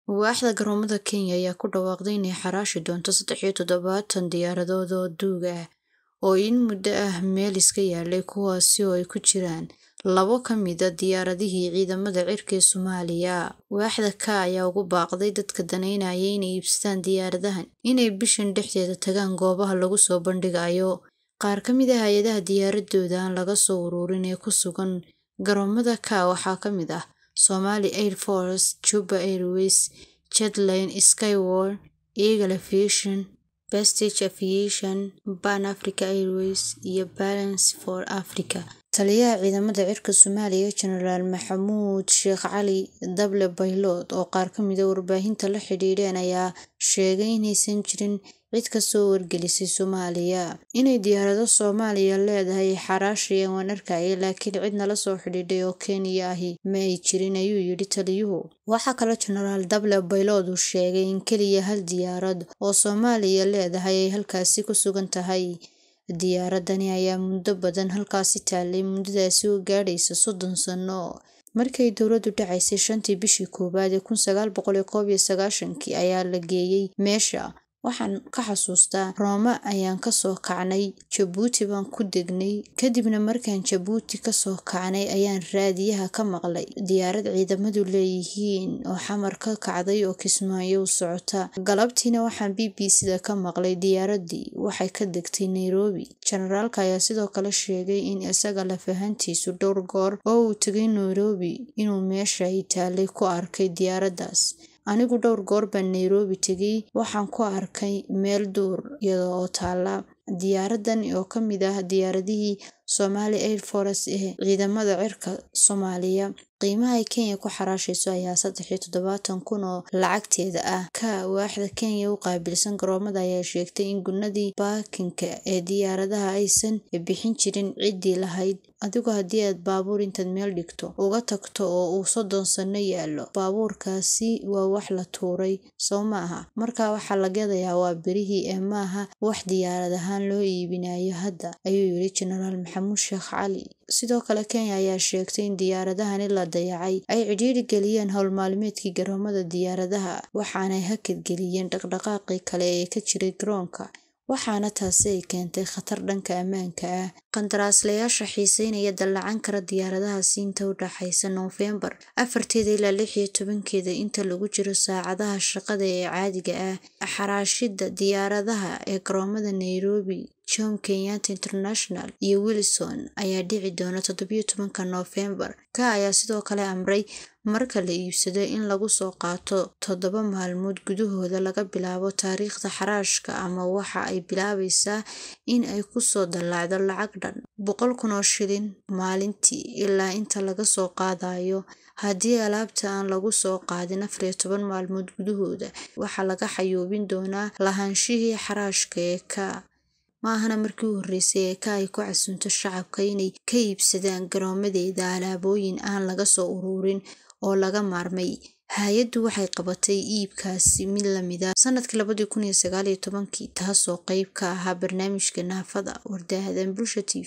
Waaxda garoomada Kenya ayaa ku dhawaaqday inay xaraashi doonto saddex iyo toddobaatan diyaaradood oo duug ah oo in muddo ah meel iska yaalay kuwaasi oo ay ku jiraan labo ka mid ah diyaaradihii ciidamada cirka ee Soomaaliya. Waaxda K ayaa ugu baaqday dadka danaynaya inay iibsadaan diyaaradahan inay bishan dhexdeeda tagaan goobaha lagu soo bandhigayo. Qaar ka mid ah hay'adaha diyaaradooda aan laga soo ururin ee ku sugan garoomada K waxaa ka mid ah Somali Air Force, Juba Airways, Jetline, Skyworth, Eagle Aviation, Prestige Aviation, Pan Africa Airways, iyo Balance for Africa. Taliyaha ciidamada cirka Soomaaliya Genaraal Maxamuud Sheekh Cali Dable Baylood oo qaar ka mid ah warbaahinta la xiriireen ayaa sheegay inaysan jirin cid ka soo wargelisay Soomaaliya inay diyaarado Soomaaliya leedahay ay xaraashayaan waan arkayay laakiin cid nala soo xidhiidhay oo Kenyan ahi ma ay jirin ayuu yidhi taliyuhu. Waxaa kaloo Genaraal Dable Baylood uu sheegay in kaliya hal diyaarad oo Soomaaliya leedahay ay halkaasi ku sugan tahay. Diyaaradani ayaa muddo badan halkaasi taallay muddadaasi oo gaadhaysa soddon sano. Markii ay dowladdu dhacaysay shantii bishii koowaad ee kun sagaal boqol iyo koob iyo sagaashankii ayaa la geeyay meesha. Waxaan ka xasuustaa Rome ayaan ka soo kacnay, Jabuuti baan ku degnay, kadibna markaan Jabuuti ka soo kacnay ayaan raadiyaha ka maqlay diyaarad ciidamadu leeyihiin oo xamar ka kacday oo Kismaayo u socota. Galabtiina waxaan BBC-da ka maqlay diyaaraddii waxay ka degtay Nairobi. Generaalka ayaa sidoo kale sheegay in isaga laf ahaantiisu dhowr goor oo uu tegay Nairobi inuu meesha ay taallay ku arkay diyaaraddaas. Anigu dhowr goor baan Nairobi tegay, waxaan ku arkay meel duur iyada oo taalla. Diyaaraddan oo ka mid ah diyaaradihii Somali Air Force ee ciidamada cirka Soomaaliya. Qiimaha ay Kenya ku xaraashayso ayaa saddex iyo toddobaatan kun oo lacagteeda ah. K waaxda Kenya u qaabilsan garoomada ayaa sheegtay in gunnadii baakinka ee diyaaradaha aysan bixin jirin ciddii lahayd. Adigu haddii aad baabuur intaad meel dhigto uga tagto oo uu soddon sano yaallo, baabuurkaasi waa wax la tuuray, sow maaha? Markaa waxa la gadayaa waa birihii ee maaha wax diyaarad ahaan loo iibinayo hadda, ayuu yidhi Genaraal Maxamuud Sheekh Cali. Sidoo kale Kenya ayaa sheegtay in diyaaradahani la dayacay ay cidhiidhi geliyeen hawl maalmeedkii garoomada diyaaradaha, waxaanay hakad geliyeen dhaqdhaqaaqii kale ee ka jiray garoonka. waxaana taasi ay keentay khatar dhanka ammaanka ah. Qandaraaslayaasha xiiseynaya dallacan kara diyaaradahaasi inta u dhaxaysa Noofembar afarteeda ilaa lix iyo tobankeeda inta lagu jiro saacadaha shaqada ee caadiga ah. Xaraashidda diyaaradaha ee garoomada Nairobi, Jomo Kenyatta International iyo Wilson ayaa dhici doona toddobiyo tobanka Noofembar. K ayaa sidoo kale amray marka la iibsado in lagu soo qaato toddoba maalmood gudahooda laga bilaabo taariikhda xaraashka ama waxa ay bilaabaysaa in ay ku soo dallaacdo lacag dhan boqol kun oo shilin maalintii ilaa inta laga soo qaadayo. Haddii alaabta aan lagu soo qaadin afar iyo toban maalmood gudahooda, waxaa laga xayuubin doonaa lahaanshihii xaraashka ee K. Ma ahana markii u horreysay ee K ay ku casuunto shacabka inay ka iibsadaan garoomadeeda alaabooyin aan laga soo ururin oo laga maarmay. Hay'addu waxay qabatay iibkaasi mid la mid ah sanadkii labadi kun iyo sagaal iyo tobankii, taasoo qayb ka ahaa barnaamijka Naafada Wardaahdan Bulsha TV.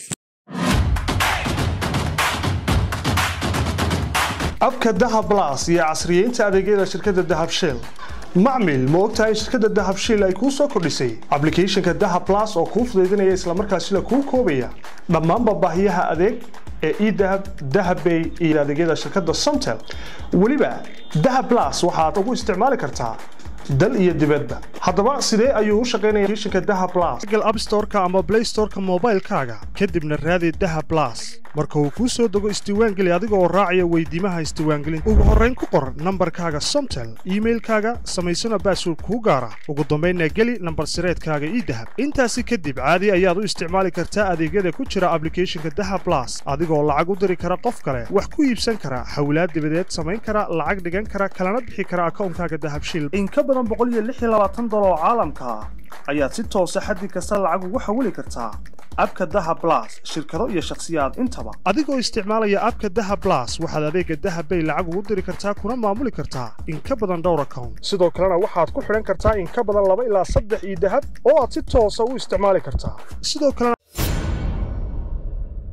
abka dahab plus iyo casriyeynta adeegyada shirkadda dahab shell macmil ma ogtahay in shirkadda dahab shell ay kuu soo kordhisay applicationka dahab plus oo kuu fudaydinaya islamarkaasina kuu koobaya dhammaanba baahiyaha adeeg ee edahab dahabbay iyo adeegyada shirkadda somtel weliba dahab plus waxaad ugu isticmaali kartaa dal iyo dibadba haddaba sidee ayuu u shaqaynaya applicationka dahab plus google app store-ka ama play store-ka moobaylkaaga kadibna raadi dahab plus marka uu kuu soo dego isdiiwaangeli adiga oo raacaya weydiimaha isdiiwaangelinta ugu horrayn ku qor nambarkaaga somtel iimailkaaga samaysana baasword kuu gaara ugu dambaynna geli nambar sireedkaaga idahab intaasi kadib caadi ayaad u isticmaali kartaa adeegyada ku jira applicationka dahab plus adigoo lacag u diri kara qof kale wax ku iibsan kara hawlaad dibadeed samayn kara lacag dhigan kara kalana bixi kara akoonkaaga dahab shil in ka badan boqol iyo lix iyo labaatan dolar oo caalamka ah ayaad si toosa xaddi kasta lacag ugu xawili kartaa abka dahab plus shirkado iyo shakhsiyaad intaba adigoo isticmaalaya abka dahab plus waxaad adeega dahab bay lacag ugu diri kartaa kuna maamuli kartaa in ka badan dhowr account sidoo kalena waxaad ku xidhan kartaa in ka badan laba ilaa saddex iyo dahab oo aad si toosa u isticmaali kartaa sidoo kalena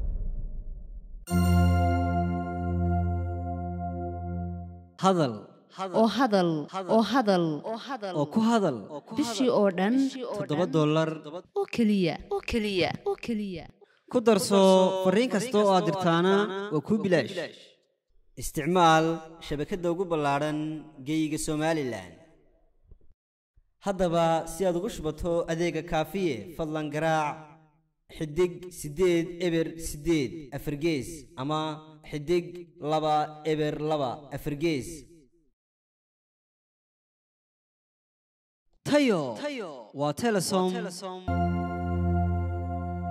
hadal oo hadal oo hadal oo ku hadal bishii oo dhan toddoba dollar oo keliya oo keliya oo keliya ku darso fariin kasta oo aad dirtaana waa kuu bilaash isticmaal shabakadda ugu ballaadhan geeyiga somalilan haddaba si aad ugu shubato adeega kaafiye fadlan garaac xidig siddeed eber siddeed afargees ama xidig laba eber laba afargees tayo waa telesom